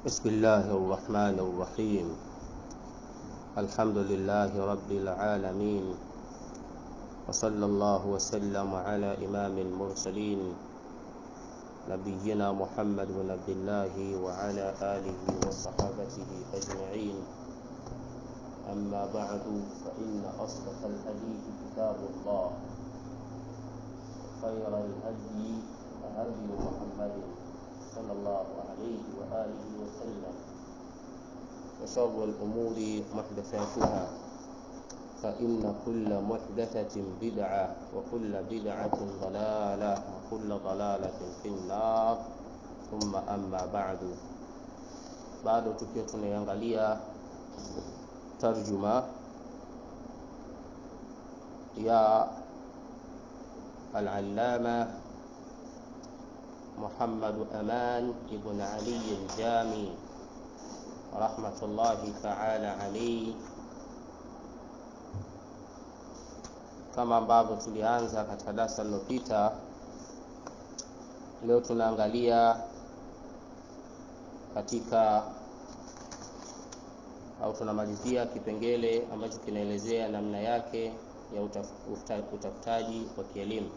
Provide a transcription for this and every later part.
بسم الله الرحمن الرحيم الحمد لله رب العالمين وصلى الله وسلم على إمام المرسلين نبينا محمد بن عبد الله وعلى آله وصحابته أجمعين أما بعد فإن أصدق الحديث كتاب الله خير الهدي هدي محمد صلى الله عليه وآله وسلم وشر الأمور محدثاتها فإن كل محدثة بدعة وكل بدعة ضلالة وكل ضلالة في النار ثم أما بعد bado tukiwa tunaiangalia tarjuma ya al-allama محمد أمان ابن علي الجامي رحمة الله تعالى عليه kama ambavyo tulianza katika darasa lililopita leo tunaangalia katika au tunamalizia kipengele ambacho kinaelezea namna yake ya utaf, utafutaji wa kielimu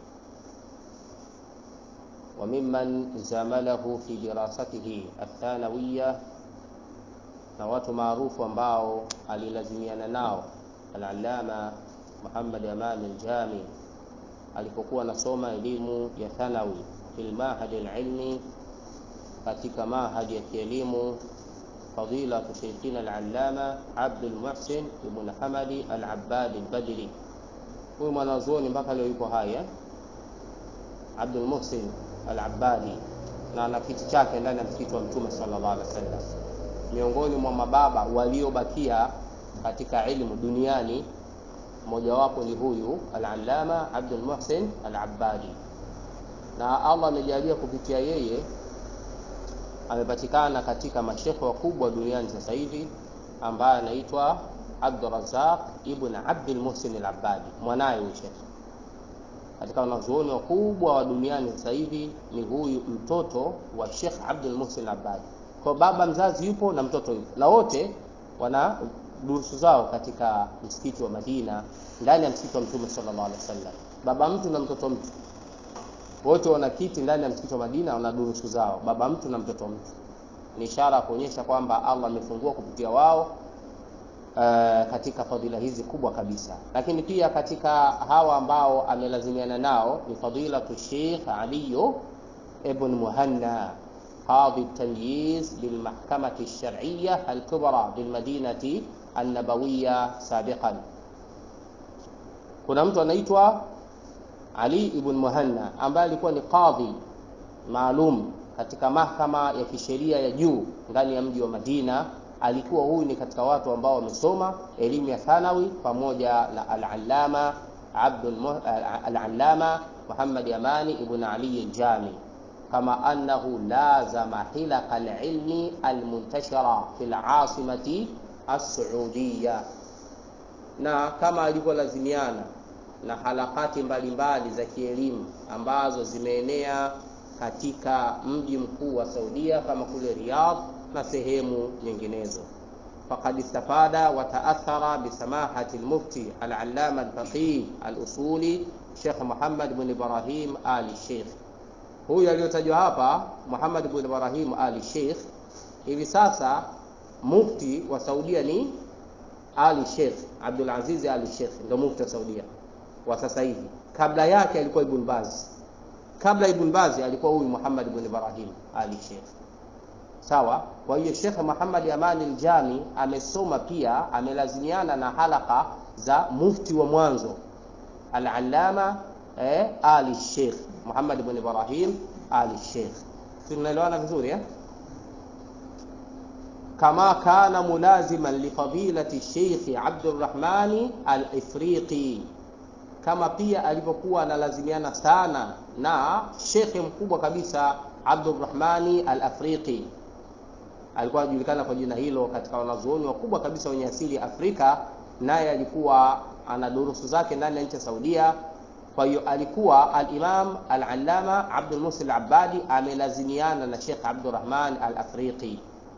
وممن زامله في دراسته الثانوية na watu maarufu ambao alilazimiana nao al-allama Muhammad Aman al-Jami alipokuwa anasoma elimu ya thanawi fil mahad al-ilmi katika mahad ya kielimu fadila sheikhina al-allama Abd al-Muhsin ibn Hamadi al-Abbad al-Badri huyu mwanazuoni mpaka leo yuko hai Abdul Muhsin al-Abbadi na ana kiti chake ndani ya msikiti wa Mtume sallallahu alaihi wasallam. Miongoni mwa mababa waliobakia katika ilmu duniani mmojawapo ni huyu al-Allama Abdul Muhsin al-Abbadi, na Allah amejalia kupitia yeye amepatikana katika mashekhe wakubwa duniani sasa hivi ambaye anaitwa Abdul Razzaq ibn Abdul Muhsin al-Abbadi, mwanaye huyu shekhe katika wanazuoni wakubwa wa duniani sasa hivi ni huyu mtoto wa Sheikh Abdul Muhsin Abbadi. Kwa baba mzazi yupo na mtoto yupo, na wote wana durusu zao katika msikiti wa Madina, ndani ya msikiti wa Mtume sallallahu alaihi wasallam. Baba mtu na mtoto mtu wote wana kiti ndani ya msikiti wa Madina, wana durusu zao, baba mtu na mtoto mtu. Ni ishara ya kuonyesha kwamba Allah amefungua kupitia wao Uh, katika fadhila hizi kubwa kabisa, lakini pia katika hawa ambao amelazimiana nao ni fadilatu Sheikh Ali ibn Muhanna qadhi tamyiz bilmahkamati lshar'iyya alkubra bilmadinati annabawiya sabiqan. Kuna mtu anaitwa Ali ibn Muhanna ambaye alikuwa ni qadhi maalum katika mahkama ya kisheria ya juu ndani ya mji wa Madina alikuwa huyu ni katika watu ambao wamesoma elimu ya thanawi pamoja na al-allama Abdul al-allama Muhammad Amani ibn Ali al-Jami kama annahu lazama hilaq al-ilmi al-muntashara fi al-asimati as-Saudiya, na kama alivyolazimiana na halakati mbalimbali za kielimu ambazo zimeenea katika mji mkuu wa Saudia kama kule Riyadh na sehemu nyinginezo. Faqad istafada wa taathara bisamahati almufti al-allama al-faqih al-usuli Sheikh Muhammad ibn Ibrahim Ali Sheikh. Huyu aliyotajwa hapa Muhammad ibn Ibrahim Ali Sheikh, hivi sasa mufti wa Saudia ni Ali Sheikh Abdul Aziz Ali Sheikh, ndio mufti wa Saudia wa sasa hivi. Kabla yake alikuwa Ibn Baz, kabla Ibn Baz alikuwa huyu Muhammad ibn Ibrahim Ali Sheikh. Sawa. Kwa hiyo Sheikh Muhammad Amani al-Jami amesoma pia, amelazimiana na halaka za mufti wa mwanzo al-Allama eh, Ali Sheikh Muhammad ibn Ibrahim Ali Sheikh. Tunaelewana vizuri eh? Kama kana mulaziman li fadilati Sheikh Abdurrahmani al-Ifriqi, kama pia alivyokuwa analazimiana sana na shekhe mkubwa kabisa Abdurrahmani al-Afriqi alikuwa anajulikana kwa jina hilo katika wanazuoni wakubwa kabisa wenye asili ya Afrika, naye alikuwa ana durusu zake ndani ya nchi ya Saudia. Kwa hiyo alikuwa al-Imam al-Allama Abdul Muhsin al-Abbadi amelazimiana na Sheikh Abdurrahman al-Afriqi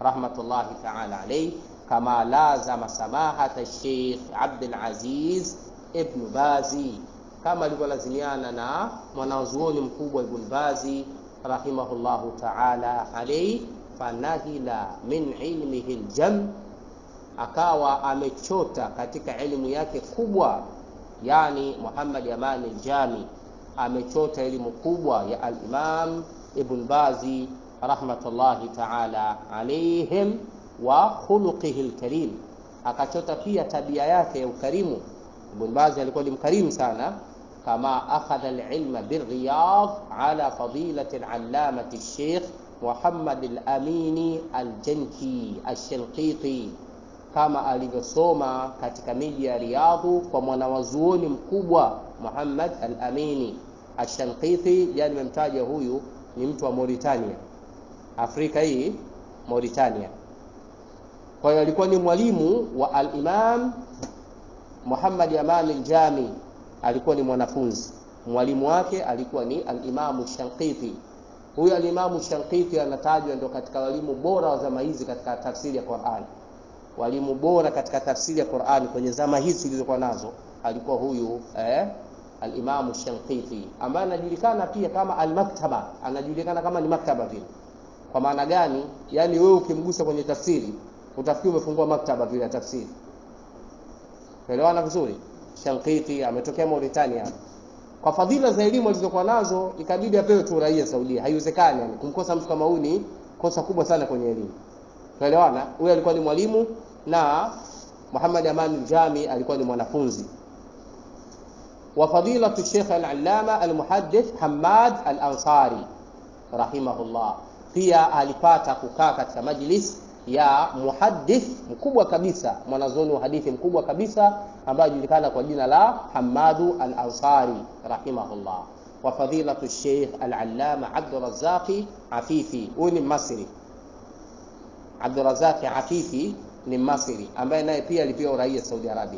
rahmatullahi taala alayhi, kama lazama samahata Sheikh Abdul Aziz ibn Bazi, kama alivyolazimiana na mwanazuoni mkubwa Ibn Bazi rahimahullahu taala alayhi, fanahila min ilmihi ljam, akawa amechota katika elimu yake kubwa, yani Muhammad Amani Aljami amechota elimu kubwa ya al-Imam Ibn Bazi rahmatullahi ta'ala alayhim wa khuluqihi al-karim, akachota pia tabia yake ya ukarimu. Ibn Bazi alikuwa ni mkarimu sana, kama akhadha al-ilma bir-Riyadh ala fadilati al-allamati al-Sheikh Muhammad al-Amini al-Janki al-Shanqiti, kama alivyosoma katika miji ya Riyadhu kwa mwanawazuoni mkubwa Muhammad al-Amini al-Shanqiti. Yani nimemtaja huyu ni mtu wa Mauritania, Afrika hii Mauritania. Kwa hiyo alikuwa ni mwalimu wa al-Imam Muhammad Aman al-Jami, alikuwa ni mwanafunzi. Mwalimu wake alikuwa ni al-Imam Shanqiti. Huyu al-Imam Shanqiti anatajwa ndio katika walimu bora wa zama hizi katika tafsiri ya Qur'an, walimu bora katika tafsiri ya Qur'an kwenye zama hizi zilizokuwa nazo alikuwa huyu eh, al-Imam Shanqiti ambaye anajulikana pia kama al-Maktaba, anajulikana kama ni maktaba vile. Kwa maana gani? Yani wewe ukimgusa kwenye tafsiri utafikiri umefungua maktaba vile ya tafsiri. Elewana vizuri. Shanqiti ametokea Mauritania. Kwa fadhila za elimu alizokuwa nazo ikabidi apewe tu uraia Saudia. Haiwezekani yani kumkosa mtu kama huyu ni kosa kubwa sana kwenye elimu. Tuelewana? Huyu alikuwa ni mwalimu na Muhammad Aman al-Jami alikuwa ni mwanafunzi wa fadilatu Sheikh al-Allama al-Muhaddith Hamad al-Ansari rahimahullah, pia alipata kukaa katika majlis ya muhaddith mkubwa kabisa, mwanazuoni wa hadithi mkubwa kabisa ambaye anajulikana kwa jina la Hamadu al-Ansari rahimahullah. Wa fadilatu Sheikh al-Allama Abdurrazzaqi Afifi, huyu ni Masri. Abdurrazzaqi Afifi ni Masri ambaye naye pia alipewa uraia Saudi Arabia.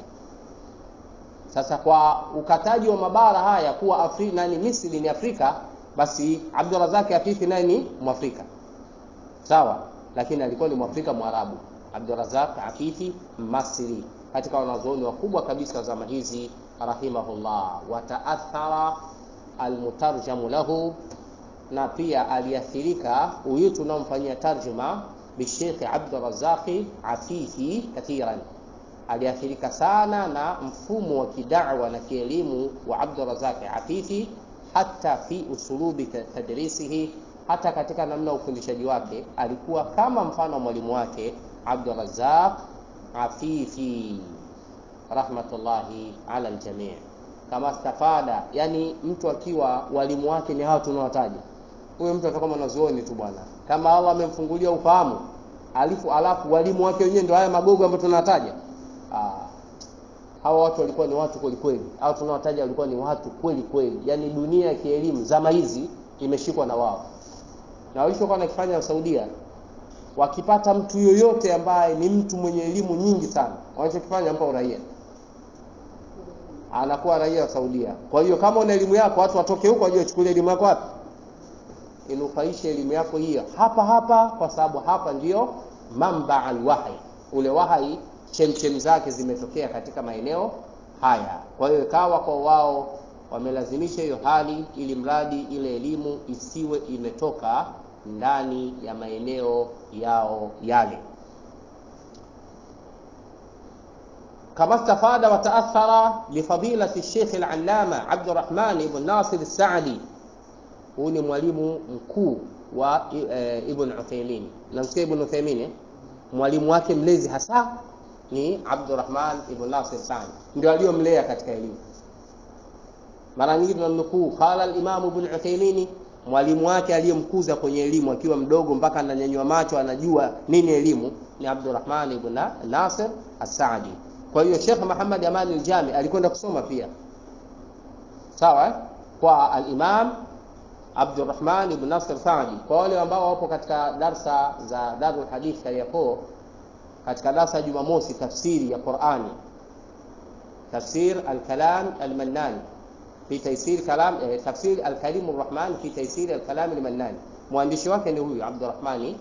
Sasa kwa ukataji wa mabara haya kuwa Afrika nani Misri ni Afrika, basi Abdurrazak Afifi naye ni Mwafrika sawa, lakini alikuwa ni Mwafrika Mwarabu. Abdurrazak Afifi Masri, katika wanazuoni wakubwa kabisa wa zama hizi rahimahullah. Wataathara almutarjamu lahu, na pia aliathirika huyu tunaomfanyia tarjuma bishekh Abdurrazaqi Afifi kathiran aliathirika sana na mfumo wa kidawa na kielimu wa Abdurrazaq Afifi, hata fi usulubi tadrisihi, hata katika namna ya ufundishaji wake alikuwa kama mfano wa mwalimu wake Abdurrazaq Afifi rahmatullahi ala aljamii. Kama stafada, yani mtu akiwa walimu wake ni hao tunawataja, huyo mtu atakuwa mwanazuoni tu bwana, kama Allah amemfungulia ufahamu alifu, alafu walimu wake wenyewe ndio haya magogo ambayo tunataja Ah, hawa watu walikuwa ni watu kweli kweli, au tunaowataja walikuwa ni watu kweli kweli, yaani dunia ya kielimu zama hizi imeshikwa na wao, na walichokuwa nakifanya Saudia, wakipata mtu yoyote ambaye ni mtu mwenye elimu nyingi sana, wanachokifanya mpa uraia, anakuwa raia wa Saudia. Kwa hiyo kama una elimu yako, watu watoke huko waje wachukulie elimu yako wapi, inufaishe elimu yako hiyo hapa hapa, kwa sababu hapa ndiyo mamba alwahi, ule wahai chemchem zake zimetokea katika maeneo haya. Kwa hiyo ikawa kwa wao wamelazimisha hiyo hali, ili mradi ile elimu isiwe imetoka ndani ya maeneo yao yale. kama stafada wa taathara bifadilati Sheikh al-Allama Abdurrahman ibn Nasir al-Saadi. Huyu ni mwalimu mkuu wa e, Ibn Uthaymeen. Namsikia Ibn Uthaymeen eh? mwalimu wake mlezi hasa ni Abdurrahman ibn Nasir Sani, ndio aliyomlea katika elimu. Mara nyingi tunamnukuu qala al-Imam Ibn Uthaymeen, mwalimu wake aliyemkuza kwenye elimu akiwa mdogo mpaka ananyanyua macho anajua nini elimu ni Abdurrahman ibn Nasir As-Saadi. Kwa hiyo Sheikh Muhammad Aman al-Jami alikwenda kusoma pia sawa, kwa al-Imam Abdurrahman ibn Nasir Saadi. Kwa wale ambao wapo katika darsa za Darul Hadith Kariakoo katika darasa ya Jumamosi tafsiri ya Qur'ani, tafsir al-kalam al-Mannan fi taysir kalam eh, tafsir al-Karim ar-Rahman fi taysir al-kalam al-Mannan. Mwandishi wake ni huyu Abdurrahmani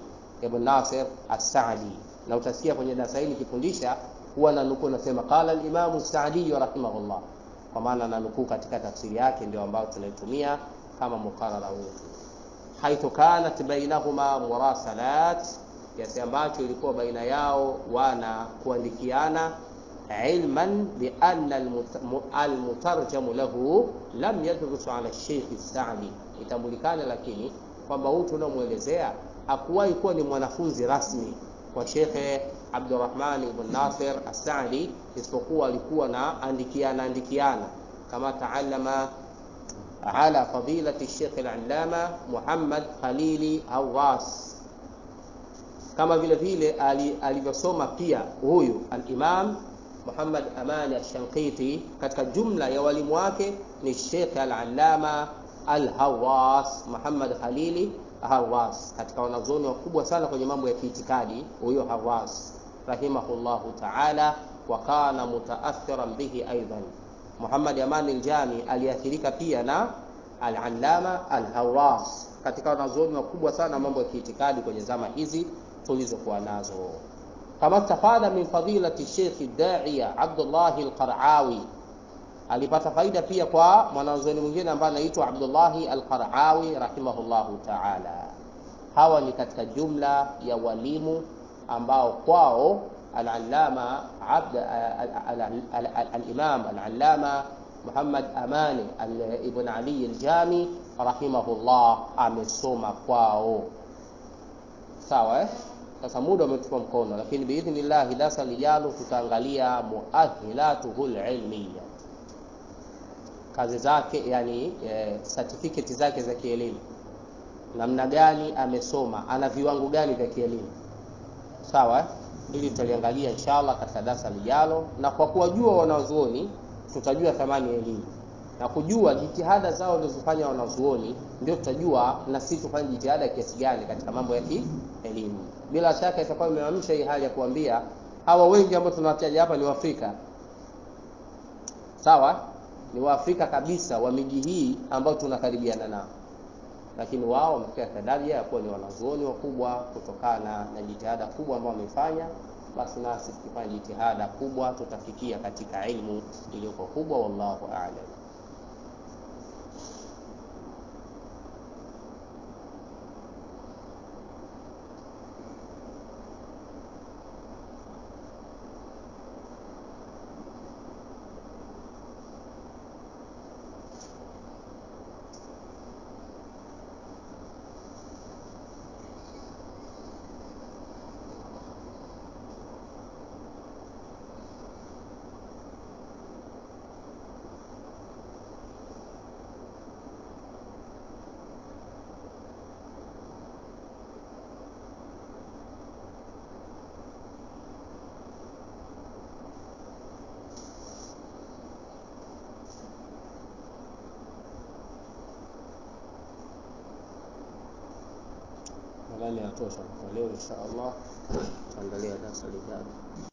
ibn Nasir as-Sa'di na utasikia kwenye darasa hili nikifundisha huwa na nukuu nasema qala al-Imam as-Sa'di rahimahullah kwa maana na nukuu katika tafsiri yake ndio ambayo tunaitumia kama mukarara wetu haithu kanat bainahuma murasalat kiasi ambacho ilikuwa baina yao wana kuandikiana ilman bi anna almutarjamu lahu lam yadrus ala Sheikh Sa'di, itambulikana lakini kwamba huyu tunamwelezea hakuwahi kuwa ni mwanafunzi rasmi kwa Sheikh Abdurrahman ibn Nasir As-Sa'di, isipokuwa alikuwa na andikiana andikiana kama taallama ala fadilati Sheikh al-Allama Muhammad Khalili Hawas kama vile vile alivyosoma pia huyu al-Imam Muhammad Amani Ash-Shanqiti katika jumla ya walimu wake ni Sheikh al-Allama al-Hawas Muhammad Khalili Hawas, katika wanazuoni wakubwa sana kwenye mambo ya kiitikadi huyo Hawas rahimahullahu ta'ala, wa kana mutaathiran bihi aidan. Muhammad Amani al-Jami aliathirika pia na al-Allama al-Hawas katika wanazuoni wakubwa sana mambo ya kiitikadi kwenye zama hizi tulizokuwa nazo kama stafada min fadilati Sheikh Da'iya Abdullah al-Qara'awi, alipata faida pia kwa mwanazuoni mwingine ambaye anaitwa Abdullah al-Qara'awi rahimahullahu ta'ala. Hawa ni katika jumla ya walimu ambao kwao al-Allama Abd al-Imam al-Allama Muhammad Amani ibn Ali al-Jami rahimahullah amesoma kwao, sawa eh? Sasa muda umetupa mkono, lakini biidhnillah darasa lijalo tutaangalia muahilatuhu ilmiya, kazi zake, yani e, certificate zake za kielimu, namna gani amesoma, ana viwango gani vya kielimu, sawa. Ili tutaliangalia inshallah katika darasa lijalo, na kwa kuwajua wanazuoni tutajua thamani ya elimu na kujua jitihada zao walizofanya wanazuoni, ndio tutajua na sisi tufanye jitihada kiasi gani katika mambo ya kielimu. Bila shaka itakuwa imeamsha hii hali ya kuambia hawa wengi ambao tunawataja hapa ni Waafrika, sawa, ni Waafrika kabisa wa miji hii ambao tunakaribiana nao, lakini wao wamefika daraja ya kuwa ni wanazuoni wakubwa kutokana na jitihada kubwa ambao wamefanya. Basi nasi tukifanya jitihada kubwa tutafikia katika ilmu iliyoko kubwa. Wallahu a'lam. Nadhani yatosha kwa leo, insha Allah tutaendelea darasa lijalo.